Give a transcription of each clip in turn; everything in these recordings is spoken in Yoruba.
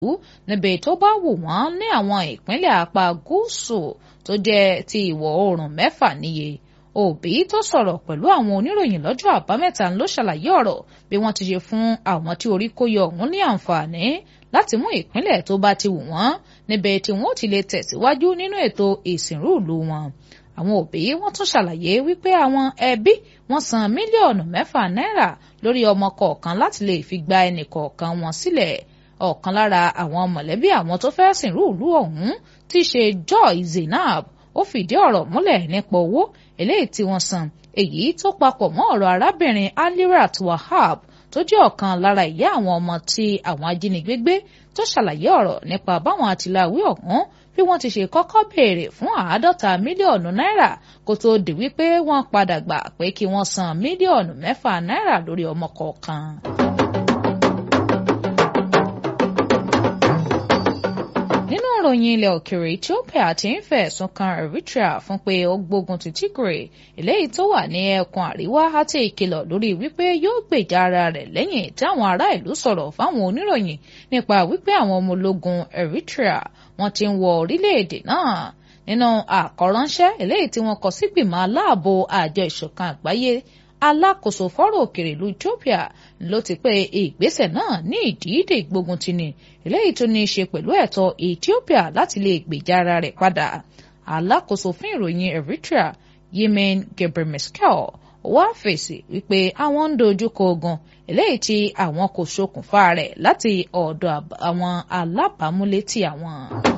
níbi tó bá wù wọ́n ní àwọn ìpínlẹ̀ apá gúúsù tó jẹ́ ti ìwọ̀ oòrùn mẹ́fà níye òbí tó sọ̀rọ̀ pẹ̀lú àwọn oníròyìn lọ́jọ́ àbámẹ́ta ló ṣàlàyé ọ̀rọ̀ bí wọ́n ti ṣe fún àwọn tí orí kó yọ ọ̀hún ní àǹfààní láti mú ìpínlẹ̀ tó bá ti wù wọ́n níbẹ̀ tí wọ́n ti lè tẹ̀síwájú nínú ètò ìsìnrú ìlú wọn àwọn òbí wọ́n tún ṣàlàyé wípé àwọn ẹbí wọ́n san mílíọ̀nù mẹ́fà náírà lórí ọmọ kọ̀ọ̀kan láti lè fi gba ẹnì kọ̀ọ̀kan wọn sílẹ̀ ọ̀kan lára àwọn mọ̀lẹ́bí àwọn tó fẹ́ sìnrú ìlú ọ̀hún tí í ṣe Joy Zainab ó fìdí ọ̀rọ̀ múlẹ̀ nípa owó eléyìí tí wọ́n san èyí tó papọ̀ mọ́ ọ̀rọ̀ arábìnrin Alirat Wahab tó jẹ́ ọ̀kan lára ìyá àwọn ọmọ tí àwọn ajínigbé gbé tó ṣàlàyé ọ̀rọ̀ nípa báwọn àtìláwí ọ̀hún bí wọ́n ti ṣe kọ́kọ́ béèrè fún àádọ́ta mílíọ̀nù náírà kó tó di wípé wọ́n padà gbà pé kí wọ́n san mílíọ̀nù mẹ́fà náírà lórí ọmọ kọ̀ọ̀kan. nínú ìròyìn ilẹ̀ òkèèrè Ethiopia ti ń fẹ̀sùn kan Eritrea fún pé ó gbógun ti Tigray eléyìí tó wà ní ẹkùn àríwá àti ìkìlọ̀ lórí wípé yóò gbèjà ara rẹ̀ lẹ́yìn tí àwọn ará ìlú sọ̀rọ̀ fáwọn oníròyìn nípa wípé àwọn ọmọ ológun Eritrea wọ́n ti ń wọ orílẹ̀-èdè náà nínú àkọ́ránṣẹ́ eléyìí tí wọ́n kọ sí gbìmọ̀ aláàbò àjọ ìṣọ̀kan àgbáyé alákòóso fọ́rọ̀ òkèrè ìlú Ethiopia ló ti pé ìgbésẹ̀ náà ní ìdídè gbógun ti ní eléyìí tó ní í ṣe pẹ̀lú ẹ̀tọ́ Ethiopia láti lè gbèjà ara rẹ̀ padà alákòóso fún ìròyìn Eritrea Yemen Gebremeskel wá fèsì wípé àwọn ń dojúkọ ogun eléyìí tí àwọn kò ṣokùnfà rẹ̀ láti ọ̀dọ̀ àwọn alábàámúlétì àwọn.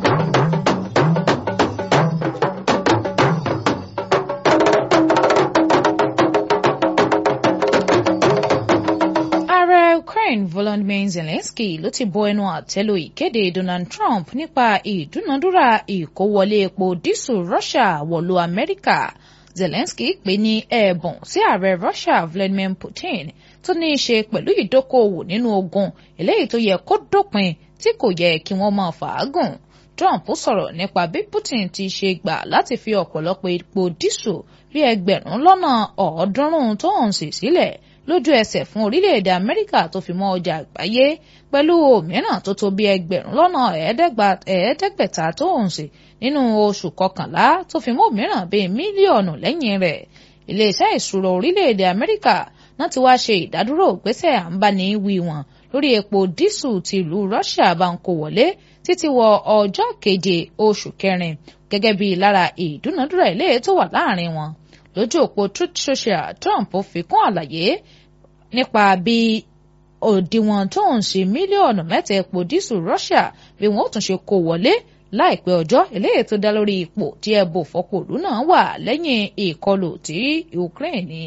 Ukraine Volodymyr Zelensky ló ti bọ ẹnu àtẹ́lu ìkéde Donald Trump nípa ìdúnadúrà ìkówọlé epo dísù Russia wọ̀lú Amẹ́ríkà Zelensky pè ní ẹ̀bùn sí ààrẹ Russia Vladimir Putin tó ní í ṣe pẹ̀lú ìdókòòwò nínú ogun eléyìí tó yẹ kó dópin tí kò yẹ kí wọ́n máa fàágùn Trump sọ̀rọ̀ nípa bí Putin ti ṣe gbà láti fi ọ̀pọ̀lọpọ̀ epo dísù bí ẹgbẹ̀rún lọ́nà ọ̀ọ́dúnrún tó ń sì sílẹ̀ lójú ẹsẹ̀ fún orílẹ̀-èdè Amẹ́ríkà tó fi mọ́ ọjà àgbáyé pẹ̀lú òmíràn tó tó bí ẹgbẹ̀rún lọ́nà ẹ̀ẹ́dẹ́gbẹ̀ta tó ń sè nínú oṣù kọkànlá tó fi mọ́ òmíràn bíi mílíọ̀nù lẹ́yìn rẹ̀ iléeṣẹ́ ìṣúra orílẹ̀-èdè Amẹ́ríkà náà ti wá ṣe ìdádúró ìgbésẹ̀ à ń bá ní wí wọn lórí epo dísù ti ìlú Russia bá ń kó wọlé títí wọ ọjọ́ keje oṣù kẹrin gẹ́gẹ́ bí lára ìdúnadúrà ilé tó wà láàrin wọn lójú òpó Truth Social Trump fi kún àlàyé nípa bí òdiwọ̀n tó ń ṣe mílíọ̀nù mẹ́ta epo dísù Russia bí wọ́n ó tún ṣe kó wọlé láìpẹ́ ọjọ́ eléyìí tó dá lórí ipò tí ẹbọ fọpọ̀lú náà wà lẹ́yìn ìkọlù tí Ukraine.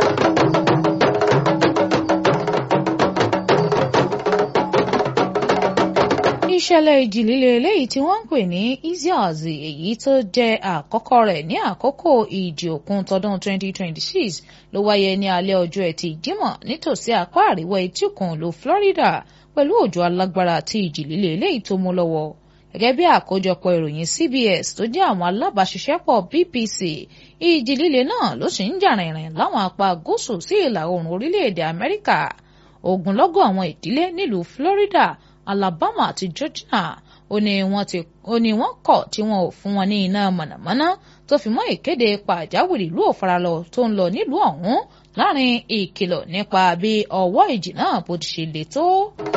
ìṣẹ̀lẹ̀ ìjì líle eléyìí tí wọ́n ń pè ní Isaias èyí tó jẹ́ àkọ́kọ́ rẹ̀ ní àkókò ìjì òkun tọdún 2026 ló wáyé ní alẹ́ ọjọ́ ẹtì Jímọ̀ nítòsí apá àríwá etí òkun ìlú Florida pẹ̀lú òjò alágbára àti ìjì líle eléyìí tó mú lọ́wọ́ gẹ́gẹ́ bí àkójọpọ̀ ìròyìn CBS tó jẹ́ àwọn alábàáṣiṣẹ́pọ̀ BBC ìjì líle náà ló sì ń jà rìnrìn láwọn apá gúúsù sí ìlà oòrùn orílẹ̀-èdè Amẹ́ríkà ogunlọ́gọ̀ àwọn ìdílé nílùú Florida Alabama àti Georgia ó ní wọ́n ti ó ní wọ́n kọ̀ tí wọn ò fún wọn ní iná mọ̀nàmọ́ná tó fi mọ́ ìkéde pàjáwìrì ìlú òfaralọ tó ń lọ nílùú ọ̀hún láàrin ìkìlọ̀ nípa bí ọwọ́ ìjì náà bó ti ṣe le tó.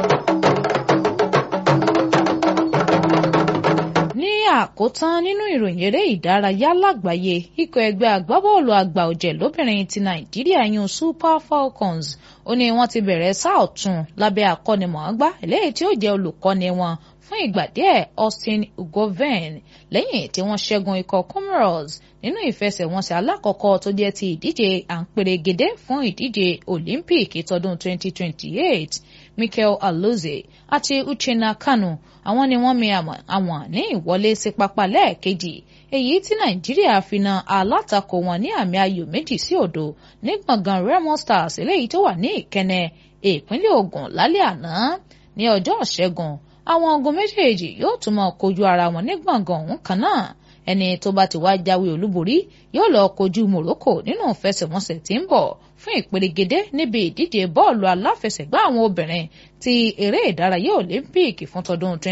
ní àkótán nínú ìròyìn eré ìdárayá lágbàáyé ikọ̀ ẹgbẹ́ agbábọ́ọ̀lù àgbà ọ̀jẹ̀ lóbìnrin ti nàìjíríà yún super falcons ó ní wọ́n ti bẹ̀rẹ̀ sáà ọ̀tún lábẹ́ akọ́nimọ̀ọ́gbá eléyìí tí ó jẹ́ olùkọ́ni wọn fún ìgbà díẹ̀ austin ugoven lẹ́yìn tí wọ́n ṣẹ́gun ikọ̀ comoros nínú ìfẹsẹ̀wọnsẹ̀ alákọ̀ọ́kọ́ tó jẹ́ ti ìdíje àǹpẹ̀rẹ̀gẹ̀dẹ̀ fún ìdíje olympic tọdún 2028 michael alozie àti uchenna kanu àwọn ni wọ́n mi àwọn ní ìwọlé sí pápá lẹ́ẹ̀kejì èyí tí nàìjíríà fi na alátakò wọn ní àmì ayò méjì sí òdo ní gbọ̀ngàn remo stars eléyìí tó wà ní ìkẹnẹ ìpínlẹ̀ ògùn lálẹ́ àná ní ọjọ́ ìṣẹ́gun àwọn ogun méjèèjì yóò tún máa kojú ara wọn ní gbọ̀ngàn ọ̀hún kan náà ẹni tó bá ti wá jáwé olúborí yóò lọ kojú Morocco nínú ìfẹsẹ̀wọnsẹ̀ tí ń bọ̀ fún ìperégedé níbi ìdíje bọ́ọ̀lù aláfẹsẹ̀gbá àwọn obìnrin ti eré ìdárayá Olympic fún tọdún